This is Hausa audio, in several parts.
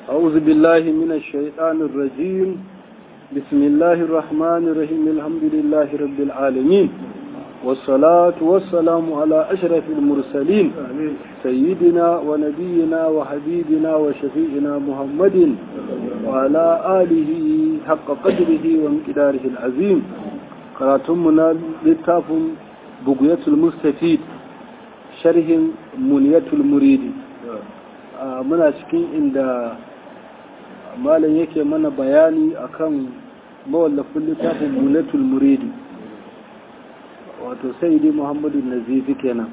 أعوذ بالله من الشيطان الرجيم بسم الله الرحمن الرحيم الحمد لله رب العالمين والصلاة والسلام على أشرف المرسلين سيدنا ونبينا وحبيبنا وشفيعنا محمد وعلى آله حق قدره وانقداره العظيم قراتمنا للتاف بقية المستفيد شرح منية المريد muna cikin inda malam yake mana bayani akan mawallafin littafin mulatul muridi wato sayyidi muhammadu nazifi kenan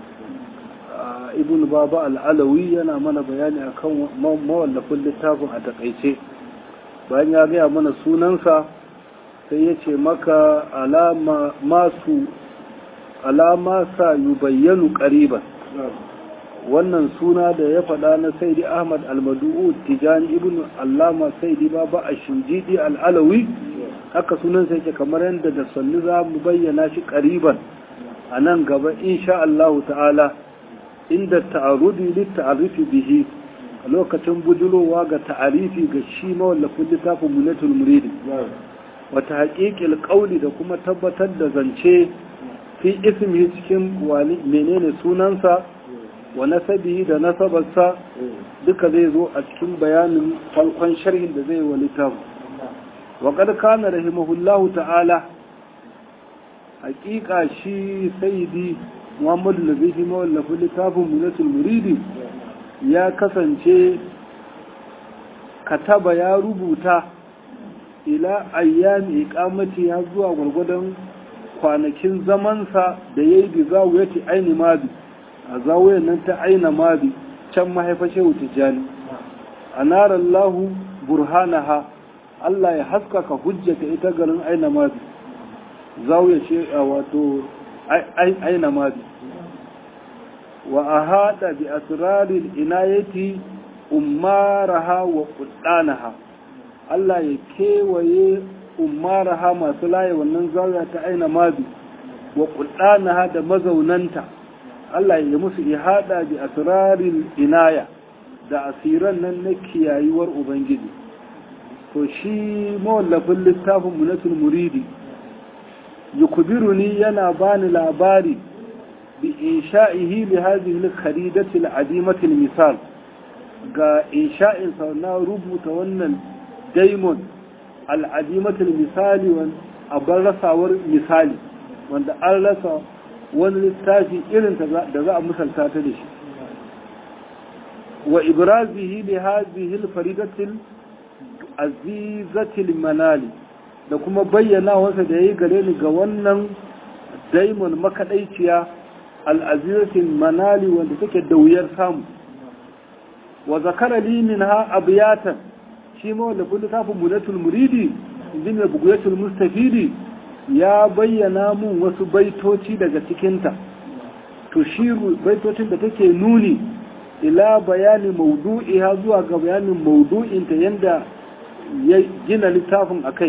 ibn baba al'alawi yana mana bayani akan mawallafin littafin a takaice bayan ya gaya mana sunansa sai ya ce maka alama masu alama sa yi bayyanu ƙariban wannan suna da ya faɗa na saidi ahmad almadu'u tijani ibn allama saidi baba a shinjidi al'alawi haka sunan sai ke kamar yadda da sannu za mu bayyana shi ƙariban a nan gaba insha Allah ta'ala inda ta'arudi lit ta'arifi bihi a lokacin bujulowa ga ta'arifi ga shi mawallafin littafin munatul muridi wata haƙiƙil ƙauli da kuma tabbatar da zance fi ismi cikin menene sunansa wa nasabihi da nasabarsa duka zai zo a cikin bayanin farkon sharhin da zai wa littafin wa qad kana rahimahullahu ta'ala haƙiƙa shi sayyidi Muhammadu Nazifi mawallafin littafin Munatul Muridi ya kasance kataba ya rubuta ila ayyami iqamati ya zuwa gwargwadon kwanakin zamansa da yayi bi zawiyati aini mabi a zawiyar nan ta aina mabi can mahaifa shehu tijjani a narar lahu burhanaha Allah ya haskaka hujjata ita garin aina mabi zawiyar she wato aina mabi wa a haɗa bi asirarin inayeti umaraha wa kuɗanaha Allah ya kewaye umaraha masu laye wannan zawiya ta aina mabi wa kuɗanaha da mazaunanta Allah ya musu ihada bi asrarin inaya da asiran nan na kiyayuwar Ubangiji. To shi mawallafin littafin munatul muridi, yukubiruni yana bani labari bi insha'ihi li hadhihi al-kharidati al-adimati misal ga insha'in sa na rubuta wannan daimon al-adimati misali wan abar rasawar misali wanda an rasa wani littafi irin da za a misalta ta da shi wa ibrazihi li hadhihi al-faridatil azizatil manali da kuma bayyana wasa da yayi gare ni ga wannan daimon makadaiciya al-azizatil manali wanda take da wuyar samu wa zakara li minha abyatan shi ma wanda kullu tafin munatul muridi injin buguyatul mustafidi ya bayyana mun wasu baitoci daga cikinta tushiru baitocin da take nuni ila bayani maudu'iha zuwa ga bayanin maudu'inta yanda ya gina littafin akai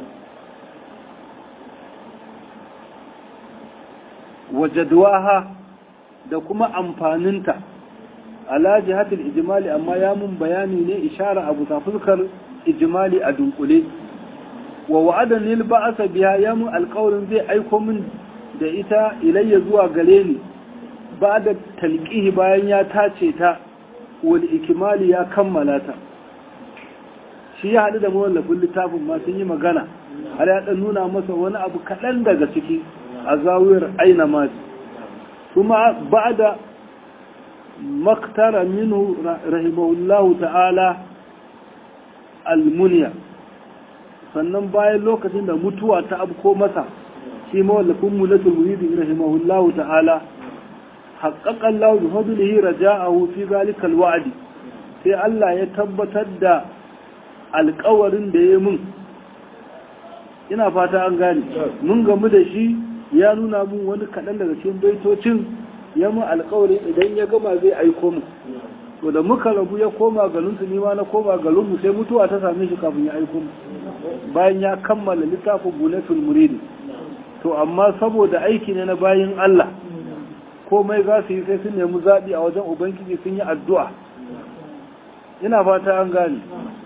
wajadwaha da kuma amfaninta ala jihatul ijmali amma ya mun bayani ne ishara abu ta fuskar ijmali a dunkule wa wa'adan lil ba'asa biha ya mun alƙawarin zai aiko min da ita ilayya zuwa gare ni ba da talqihi bayan ya tace ta wal ikmali ya kammala ta shi ya haɗu da mawallafin littafin ma sun yi magana har ya ɗan nuna masa wani abu kaɗan daga ciki a zawiyar aina maji kuma ba da maktara minu rahimahullahu ta'ala almuniya sannan bayan lokacin da mutuwa ta abko masa shi mawallafin mulatul muridi rahimahullahu ta'ala haqqaqan lahu bi fadlihi raja'ahu fi zalika alwa'di sai Allah ya tabbatar da alƙawarin da ya mun ina fata an gane mun gamu da shi ya nuna mun wani kaɗan daga cikin baitocin ya mun alƙawari idan ya gama zai aiko mu to da muka rabu ya koma garinsu ni ma na koma garinmu sai mutuwa ta same shi kafin ya aiko mu bayan ya kammala littafin bunatul muridi to amma saboda aiki ne na bayin Allah komai za su yi sai sun nemi zaɓi a wajen ubangiji sun yi addu'a ina fata an gane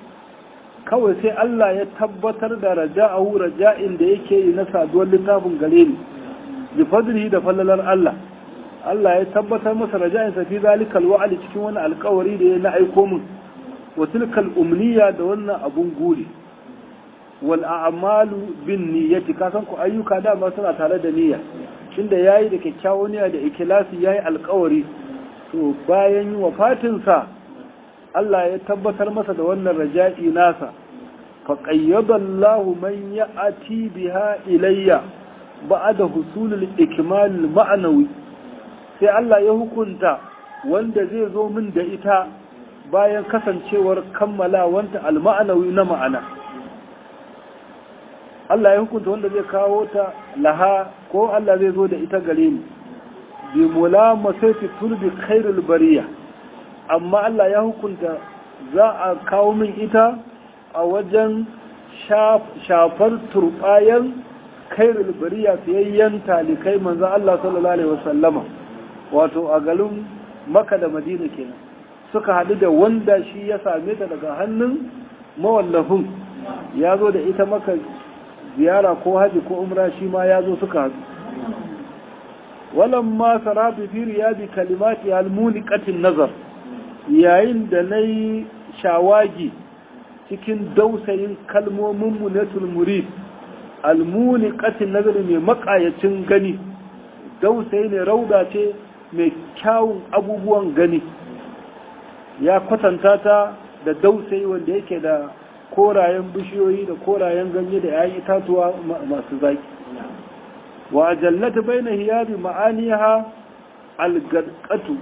kawai sai Allah ya tabbatar da raja'ahu raja'in da yake yi na saduwar littafin gare ni bi fadlihi da fallalar Allah Allah ya tabbatar masa raja'in sa fi zalikal wa'ali cikin wani alƙawari da ya na aiko min wa tilkal umniya da wannan abun guri wal a'malu bin niyyati ka san ku ayyuka dama suna tare da niyya tunda yayi da kyakkyawan niyya da ikhlasi yayi alƙawari to bayan yi wafatin sa Allah ya tabbatar masa da wannan raja'i nasa fa qayyada Allahu man ya'ati biha ilayya ba'da husulul ikmal ma'nawi sai Allah ya hukunta wanda zai zo min da ita bayan kasancewar kammala wanta al-ma'nawi na ma'ana Allah ya hukunta wanda zai kawo ta laha ko Allah zai zo da ita gare ni bi mulamasati turbi khairul bariya amma Allah ya hukunta za a kawo min ita a wajen shafar turbayan khairul bariya fiyayyen talikai manzo Allah sallallahu alaihi wasallama wato a garin Makka da Madina kenan suka haɗu da wanda shi ya same ta daga hannun mawallafin ya zo da ita maka ziyara ko haji ko umra shi ma ya zo suka haɗu walamma saratu fi riyadi kalimati almuniqatin nazar yayin da nayi shawagi cikin dausayin kalmomin munatul murid almuniqatin nazar mai makayacin gani dausayi ne rauda ce mai kyawun abubuwan gani ya kwatanta ta da dausayi wanda yake da korayen bishiyoyi da korayen ganye da yayi itatuwa masu zaki wa ajallata baina hiyabi ma'aniha algadqatu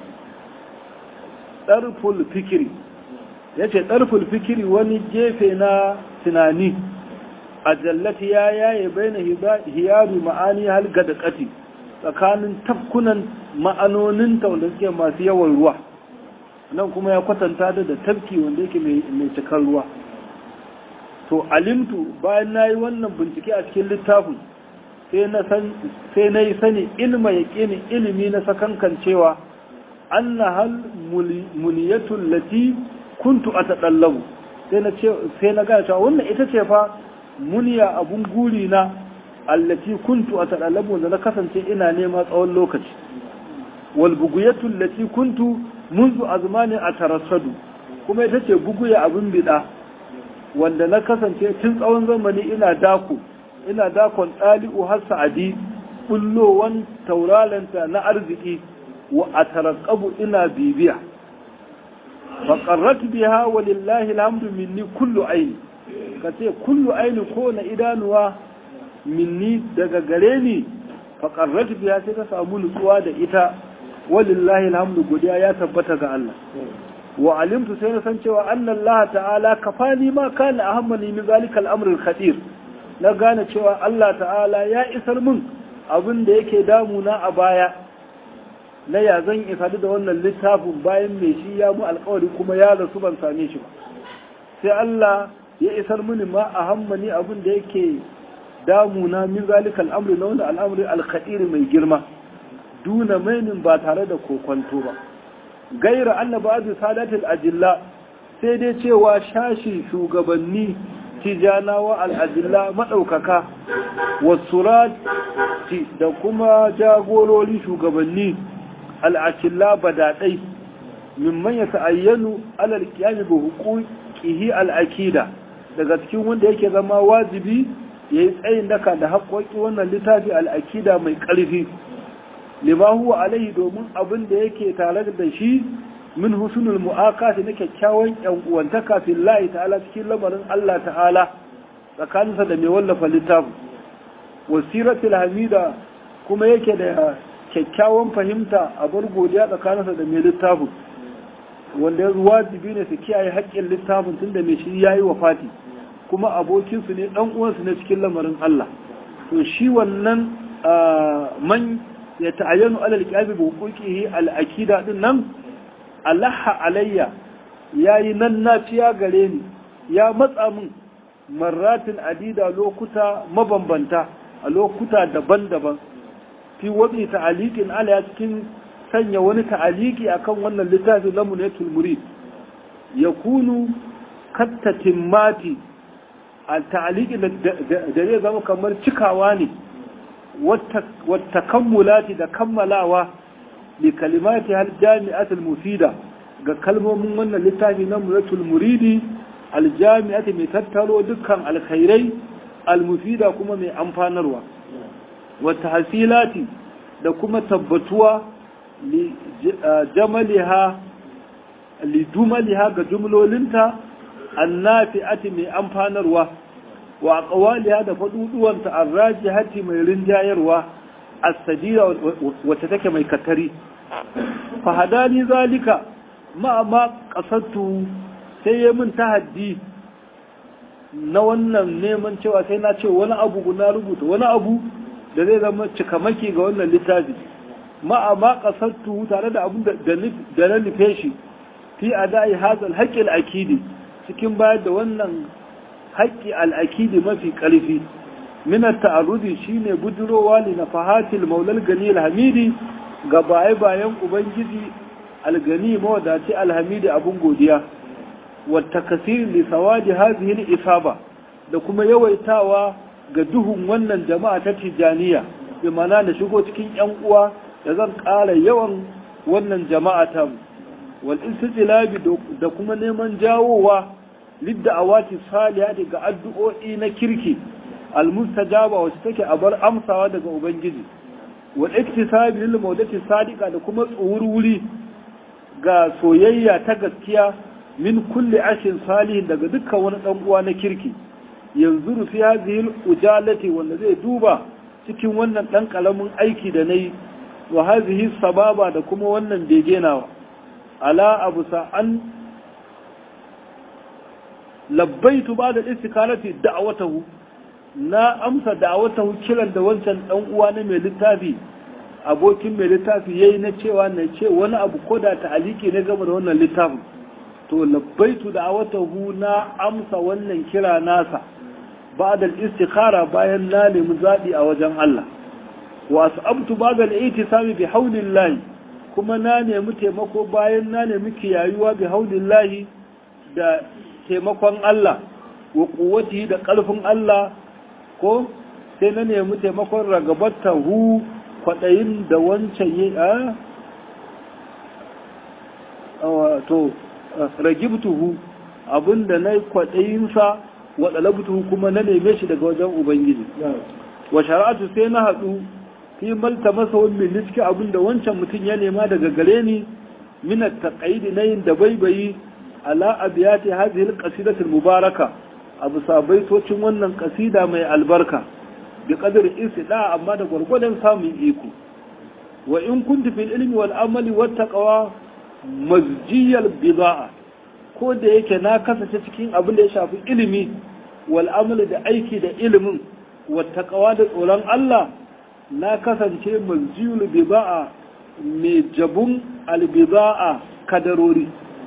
darful fikri yace darful fikri wani gefe na tunani ajallati ya yaye baina hiyabi ma'aniha algadqati tsakanin tafkunan ma'anonin ta wanda suke masu yawan ruwa nan kuma ya kwatanta da tafki wanda yake mai cikar ruwa to alimtu bayan na yi wannan bincike a cikin littafin sai na yi sani ilma ya ƙini ilimi na sakankan cewa an na hal muniyatun lati kuntu a taɗallabu sai na gaya cewa wannan ita ce fa muniya abun guri na allati kuntu a taɗallabu da na kasance ina nema tsawon lokaci walbuguyatun lati kuntu munzu azmani a tarassadu kuma ita ce buguya abin bida wanda na kasance tun tsawon zamani ina dako ina dakon ɗali'u har sa'adi bullowan tauralanta na arziki wa a tarakabu ina bibiya faƙarrat biha walillahi alhamdu minni kullu aini ka ce kullu aini ko na idanuwa minni daga gare ni faƙarrat biha sai ta samu nutsuwa da ita walillahi alhamdu godiya ya tabbata ga Allah wa alimtu sai na san cewa annan Allah ta'ala kafani ma kana ahammani min zalikal amrul khadir na gane cewa Allah ta'ala ya isar min abin da yake damuna a baya na ya zan isa da wannan littafin bayan mai shi ya mu alkawari kuma ya rasu ban same shi ba sai Allah ya isar mini ma ahammani abin da yake damuna min zalikal amri na wannan al'amri al-khadir mai girma duna mainin ba tare da kokonto ba gaira anna ba'du sadatul ajilla sai dai cewa shashi shugabanni tijanawa al-ajilla madaukaka wasurati da kuma jagorori shugabanni al-akilla badadai mimman ya ta'ayyanu alal qiyami bi huquqihi al-akida daga cikin wanda yake zama wajibi yayi tsayin daka da haƙoƙi wannan littafi al-akida mai ƙarfi lima huwa alaihi domin abin da yake tare da shi min husnul mu'akati na kyakkyawan yan uwantaka fillahi ta'ala cikin lamarin Allah ta'ala tsakaninsa da mai wallafa littafin wasiratul hamida kuma yake da kyakkyawan fahimta a bar godiya tsakaninsa da mai littafin wanda ya wajibi ne su kiyaye haƙƙin littafin tunda mai shi yayi wafati kuma abokinsu ne dan uwansu ne cikin lamarin Allah to shi wannan man ya ta'ayyanu alal qiyabi bi huquqihi al akida din nan Allah alayya yayi nan nafiya gare ni ya matsa min marratin adida lokuta mabambanta a lokuta daban-daban fi wadi ta'aliqin ala cikin sanya wani ta'aliki akan wannan littafin lamunatul murid yakunu kattatimmati a ta'aliki da zai zama kamar cikawa ne wata kammulati da kammalawa li kalimati hal jami'atul mufida ga kalmomin wannan littafi na muratul muridi aljami'ati mai tattaro dukkan alkhairai almufida kuma mai amfanarwa wata hasilati da kuma tabbatuwa li jamaliha li dumaliha ga jumlolinta annafi'ati mai amfanarwa wa aqwaliha da faduduwanta arrajihati mai rinjayarwa as-sadira wacce take mai katari fa hadani zalika ma ma qasadtu sai ya min tahaddi na wannan neman cewa sai na ce wani abu na rubuta wani abu da zai zama cikamaki ga wannan littafi ma ma qasadtu tare da abun da na nufe shi fi adai hadal haqqil akidi cikin bayar da wannan haƙƙi al'akidi mafi ƙarfi minar ta'arudi shine budurowa ne na fahatil maulal gani alhamidi ga baye bayan ubangiji algani mawadaci alhamidi abun godiya wata kasiri li sawadi hazihi isaba da kuma yawaitawa ga duhun wannan jama'a ta tijaniya bi mana da shigo cikin yan uwa da zan ƙara yawan wannan jama'a ta wal istijlabi da kuma neman jawowa lidda awati salihati ga addu'o'i na kirki almustajaba wacce take a bar amsawa daga ubangiji wal iktisabi lil mawdati sadiqa da kuma tsuwurwuri ga soyayya ta gaskiya min kulli ashin salihin daga dukkan wani dan uwa na kirki yanzu fi hadhihi ujalati wanda zai duba cikin wannan dan kalamin aiki da nayi wa hadhihi sababa da kuma wannan begenawa ala abu sa'an labbaitu ba da istikarati da'awatahu na amsa da'awatahu kiran da wancan dan uwa na mai littafi abokin mai littafi yayi na cewa na ce wani abu ko da ta'aliki ne game da wannan littafin to labbaitu da'awatahu na amsa wannan kira nasa ba da istikhara bayan na nemi zaɓi a wajen Allah wa asabtu ba da itisami bi haulillahi kuma na nemi taimako bayan na nemi kiyayuwa bi haulillahi da taimakon Allah wa kuwati da ƙarfin Allah ko sai na nemi taimakon ragabatta hu kwaɗayin da wancan yi a to ragibtuhu abinda na kwaɗayinsa wa ɗalabtuhu kuma na neme shi daga wajen Ubangiji wa shara'atu sai na haɗu fi malta masa wani cikin abinda wancan mutum ya nema daga gare ni minat taƙaidi na yin da baibayi ala abiyati hadhihi alqasidati almubaraka abu sabaitocin wannan kasida mai albarka bi qadar istida amma da gurgurdan samun iko wa in kuntu fil ilmi wal amali wat taqwa mazjiyal bidaa ko da yake na kasance cikin abin da ya shafi ilimi wal amali da aiki da ilimin wat taqwa da tsoron Allah na kasance mazjiyul bidaa mai jabun al bidaa kadarori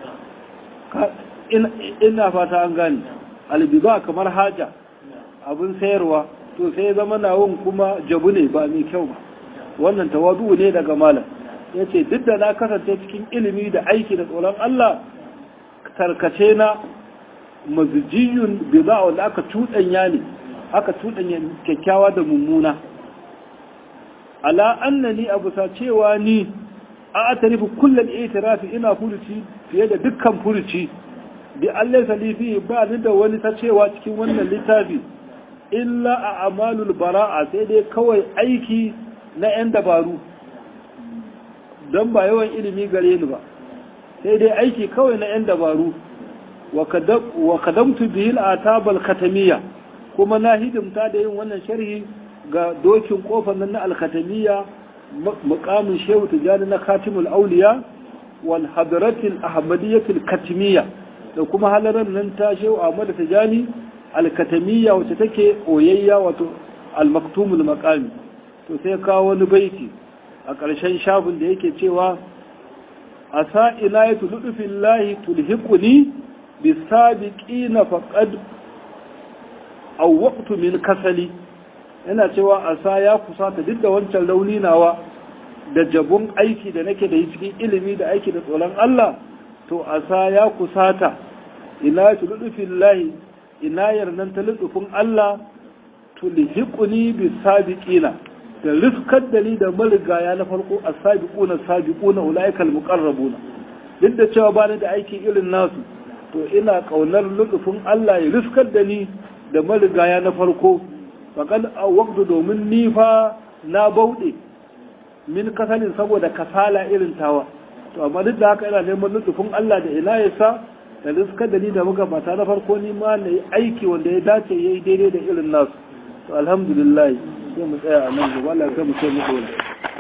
ina fata an gani albiba kamar haja abin sayarwa to sai zama nawon kuma jabu ne ba mai kyau ba wannan tawadu ne daga malam ya ce duk da na kasance cikin ilimi da aiki da tsoron Allah tarkace na mazijiyun biza wanda aka cuɗanya ne aka cuɗanya kyakkyawa da mummuna ala annani abu sa cewa ni a atarifu kullum itirafi ina furuci fiye da dukkan furuci bi Allah salifi ba ni da wani ta cewa cikin wannan littafi illa a amalul bara'a sai dai kawai aiki na 'yan dabaru don ba yawan ilimi gare ni ba sai dai aiki kawai na 'yan dabaru wa kadamtu bihil atabal katamiya kuma na hidimta da yin wannan sharhi ga dokin kofar nan na alkatamiya mukamin shehu tijani na katimul auliya wal hadratil ahmadiyyatil katimiya da kuma halarar nan ta shehu ahmad tijani alkatamiya wacce take oyayya wato almaktumul maqami to sai kawo wani baiti a ƙarshen shafin da yake cewa asa ilayatu ludufillahi tulhiquni bisabiqina faqad awwaqtu min kasali yana cewa asa ya kusata duk da wancan rauni nawa da jabun aiki da nake da cikin ilimi da aiki da tsoron Allah to asa ya kusata ilayatu ludufillahi inayar nan ta lutufin Allah tulhiquni bis sabiqina da riskar da ni da marigaya na farko as-sabiquna sabiquna ulaikal muqarrabuna duk da cewa bani da aiki irin nasu to ina kaunar lutufin Allah ya riskar da ni da marigaya na farko faqad waqtu domin ni fa na bauɗe min kasalin saboda kasala irin tawa to amma duk da haka ina neman lutufin Allah da ina ya sa da riskar da ni da magabata na farko ni ma na yi aiki wanda ya dace ya yi daidai da irin nasu to alhamdulillah sai mu tsaya a nan gaba Allah ya mu sai mu dole